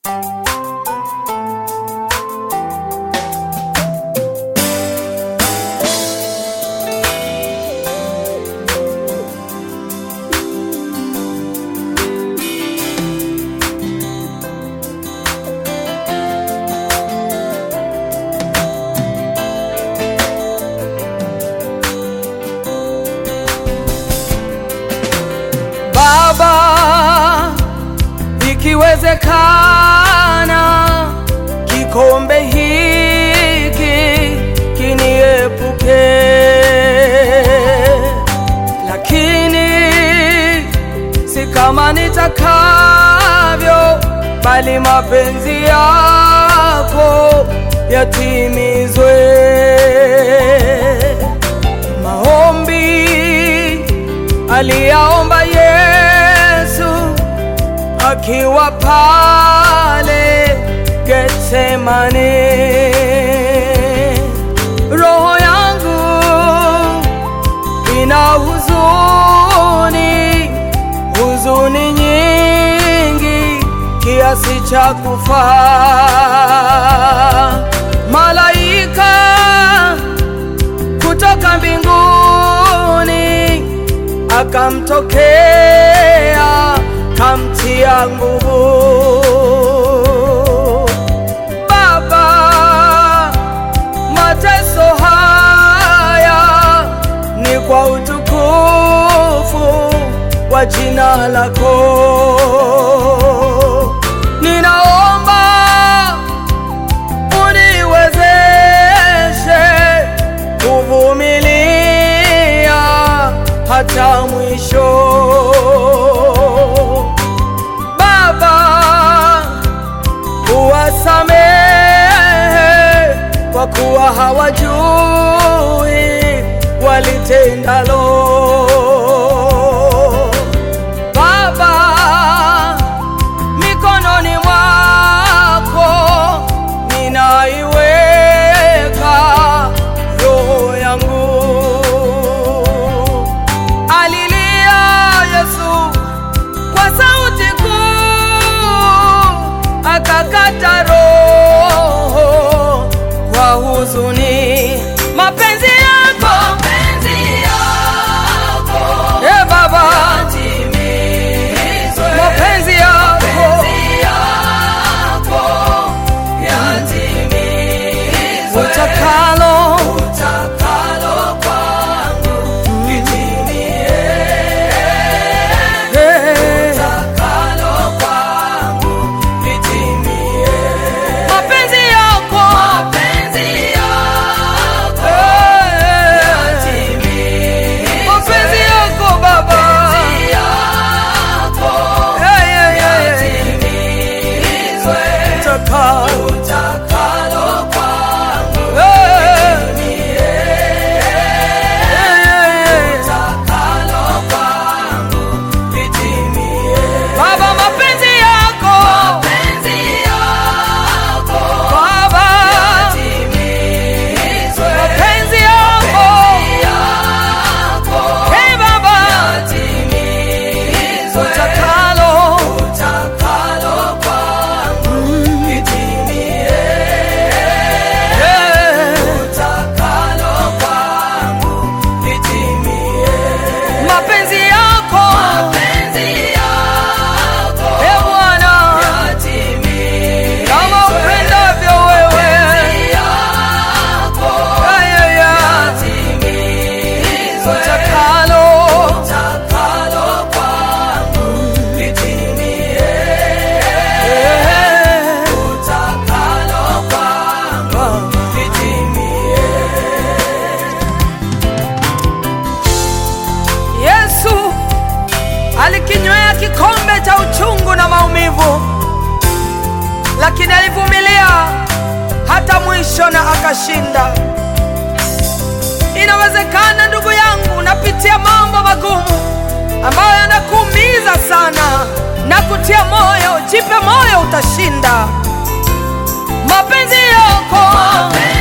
ikiwezekana kikombe hiki kiniepuke, lakini si kama nitakavyo, bali mapenzi yako yatimizwe. Maombi aliyaomba Yesu akiwa pale Getsemane. Roho yangu ina huzuni, huzuni nyingi kiasi cha kufa. Malaika kutoka mbinguni akamtokea kamtia nguvu. Baba, mateso haya ni kwa utukufu wa jina lako. Ninaomba uniwezeshe kuvumilia hata mwisho. Baba, uwasamehe kwa kuwa hawajui walitendalo. Baba, mikononi mwako ninaiweka roho yangu. Alilia Yesu kwa sauti kuu, akakata roho kwa huzuni. Mapenzi yako e Baba, mapenzi yako utakalo Eh, mapenzi yako Eh, mapenzi yako Baba Eh, eh, eh, utakalo Baba, mapenzi yako Baba, mapenzi yako Hey Baba, utakalo mapenzi yako Ee Bwana, kama upendavyo wewe Ay, ay, ay. utakalo Eh, Yesu alikinywea kikombe cha uchungu na maumivu, lakini alivumilia hata mwisho na akashinda. Inawezekana ndugu yangu, unapitia mambo magumu ambayo yanakuumiza sana na kutia moyo. Jipe moyo, utashinda. Mapenzi yako